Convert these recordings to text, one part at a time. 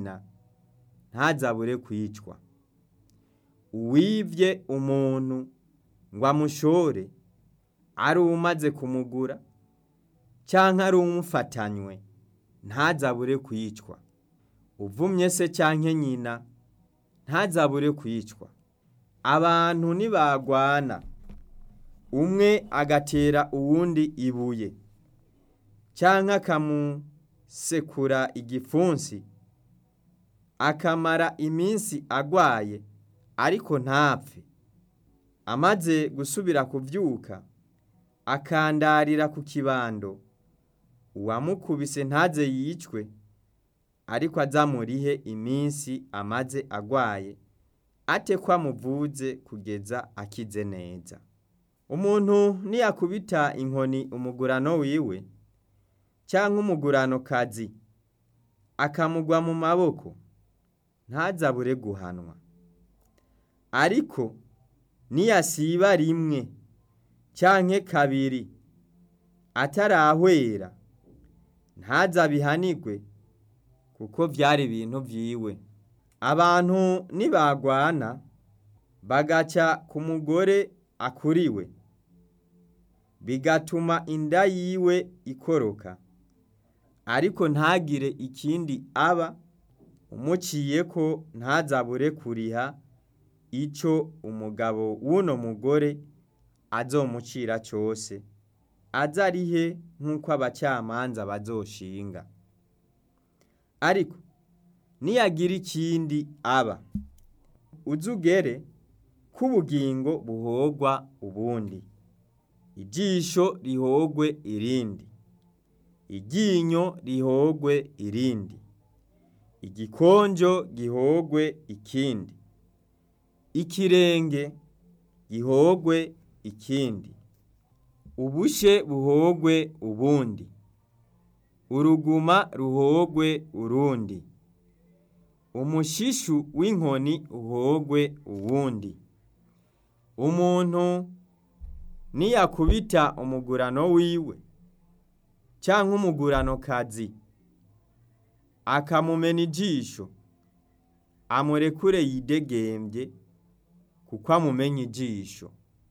nyina ntazabure kwicwa uwivye umuntu ngo amushore ari uwumaze kumugura canke ari uwumufatanywe ntazabure kwicwa uvumye se canke nyina ntazabure kwicwa abantu nibagwana umwe agatera uwundi ibuye canke akamusekura igipfunsi akamara iminsi agwaye ariko ntapfe amaze gusubira kuvyuka akandarira ku kibando uwamukubise ntaze yicwe ariko azamurihe iminsi amaze agwaye ate ko amuvuze kugeza akize neza umuntu niyakubita inkoni umugurano wiwe canke umuguranokazi akamugwa mu maboko ntazabure guhanwa ariko niyasiba rimwe canke kabiri atarahwera ntazabihanirwe kuko vyari ibintu vyiwe abantu nibagwana bagaca ku mugore akuriwe bigatuma inda yiwe ikoroka ariko ntagire ikindi aba umuciyeko ntazabure kuriha ico umugabo w'uno mugore azomucira cose azarihe nk'uko abacamanza bazoshinga ariko niyagira ikindi aba uzugere k'ubugingo buhogwa ubundi ijisho rihogwe irindi iryinyo rihogwe irindi igikonjo gihogwe ikindi ikirenge gihogwe ikindi ubushe buhogwe ubundi uruguma ruhogwe urundi umushishu w'inkoni uhogwe uwundi umuntu niyakubita umugurano wiwe canke umuguranokazi akamumena ijisho amurekure yidegembye kuko amumenya ijisho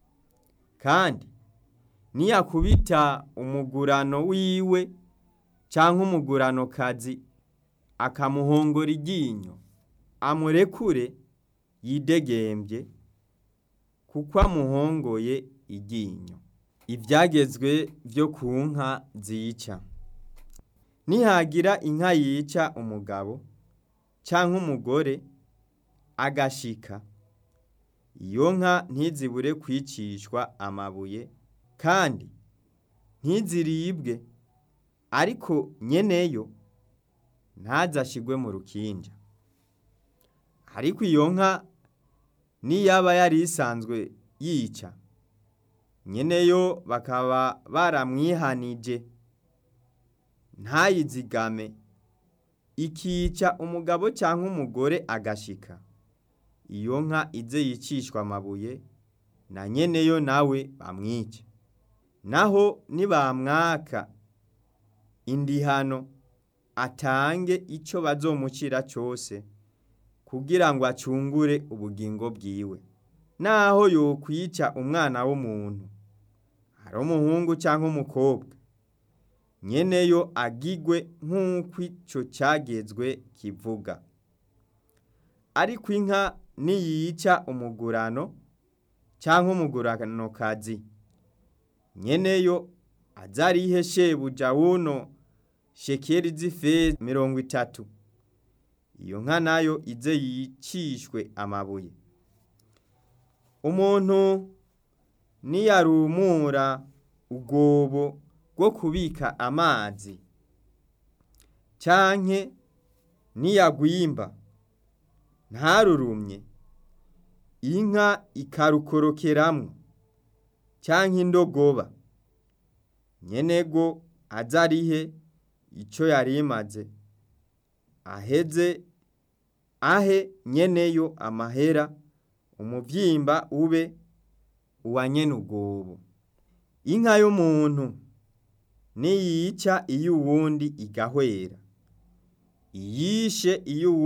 kandi niyakubita umugurano wiwe canke umuguranokazi akamuhongora iryinyo amurekure yidegembye kuko amuhongoye iryinyo ivyagezwe vyo ku nka zica nihagira inka yica umugabo canke umugore agashika iyo nka ntizibure kwicishwa amabuye kandi ntiziribwe ariko nyeneyo ntazashigwe mu rukinja ariko iyo nka niyaba yari isanzwe yica nyeneyo bakaba baramwihanije ntayizigame ikica umugabo canke umugore agashika iyo nka ize yicishwa amabuye na nyeneyo nawe bamwice naho nibamwaka indihano atange ico bazomucira cose kugira ngo acungure ubugingo bwiwe naho yokwica umwana w'umuntu ari umuhungu canke umukobwa nyeneyo agigwe nk'uko ico cagezwe kivuga ariko inka niyica umugurano canke umuguranokazi nyeneyo azarihe shebuja wuno shekeri z'ifeza mirongo itatu iyo nka nayo ize yicishwe amabuye umuntu niyarumura ubwobo bwo kubika amazi canke niyagwimba ntarurumye inka ikarukorokeramwo canke indogoba nyenego azarihe ico yari imaze aheze ahe nyeneyo amahera umuvyimba ube uwa nyene ubwobo inka y'umuntu niyica iyo uwundi igahwera iyishe iyo